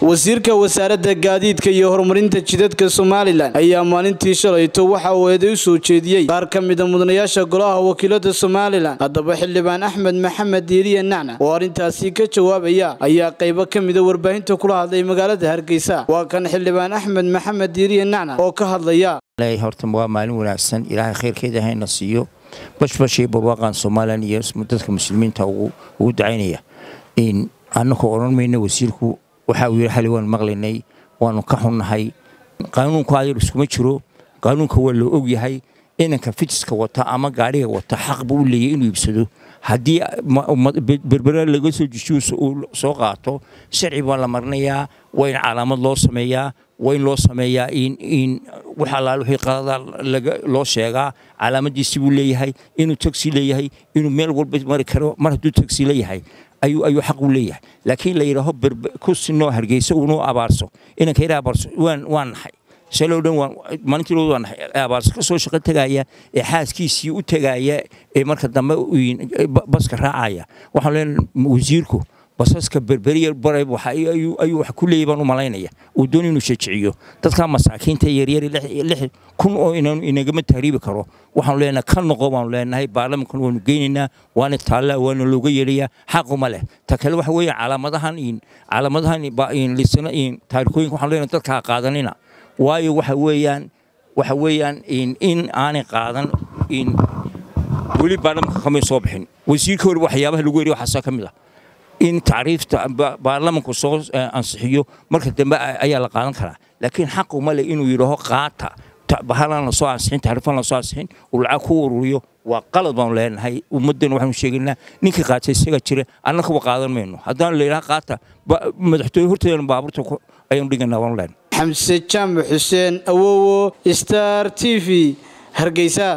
wasiirka wasaaradda gaadiidka iyo horumarinta jidadka somalilan ayaa maalintii shalayto waxa uu eeday u soo jeediyey qaar ka mida mudanayaasha golaha wakiilada somalilan haddaba xildhibaan axmed maxamed diiriye nacna oo arrintaasi ka jawaabaya ayaa qaybo ka mida warbaahinta kula hadlay magaalada hargeysa waa kan xildhibaan axmed maxamed diiriye nacna oo ka hadlaya horta waa maalin wanaagsan ilaahay khayrkeeda hayna siiyo bashbashii barwaaqan somalilan iyo dadka muslimiinta ugu dacaynaya annakoo odhan mayna wasiirku waxa uu yidhi xali waan maqlaynay waanu ka xunnahay qaanuunku ayar iskuma jiro qaanuunka waa loo ogyahay inanka fitiska wata ama gaadhiga wata xaq buu u leeyahy inuu iibsado haddii berbera laga soo jijiyo uu soo qaato sharci baa la marinayaa waa in calaamad loo sameeyaa waa in loo sameeyaa in wax allaal wixii qalada loo sheegaa calaamadiisi buu leeyahay inuu tagsi leeyahay inuu meel walba mari karo mar hadduu tagsi leeyahay ayuu xaq u leeyahay laakiin la yidhaaho ku sinoo hargeysa unuu abaarso inanka yara abaarso waan nahay shaloo dhan maalintii loo waan nahay abaarso ka soo shaqo tegaya ee xaaskiisii u tegaya ee marka dambe baska raacaya waxaan leenahay wasiirku basaska berberiya baray ayuu wax ku leeyay baan u malaynaya uu doon inuu shajiciyo dadka masaakiinta yaryar lix kun oo inagama tahriibi karo waxaanu leenahay ka noqo baanu leenahay baarlamankan waanu geynaynaa waana taalla waana looga yeelayaa xaquma leh ta kale waxa weeye calaamadahan calaamadahan lisana taarikooyinka waxaanu leenahay dadkaa qaadanina waayo waxa weeyaan waxa weeyaan in aanay qaadan weli baarlamanka kamay soo bixin wasiirka hore waxyaabaha lagu yeriy waxaasaa ka mid ah in tacriifta baarlamanku soo ansixiyo marka dambe ayaa la qaadan karaa laakiin xaqu ma leh inuu yidhaaho qaata bahalaan lasoo ansixin tacriifan lasoo ansixin uu lacag ku ururiyo waa qalad baanu leenahay ummaddan waxaanu sheegaynaa ninkii qaata isaga jira annakaba qaadan mayno haddaan la yidhaha qaata madaxtooye horteedana baabuurta ayaanu dhiganaa waanu leenahay xamse jaamac xuseen awowo star t v hargeysa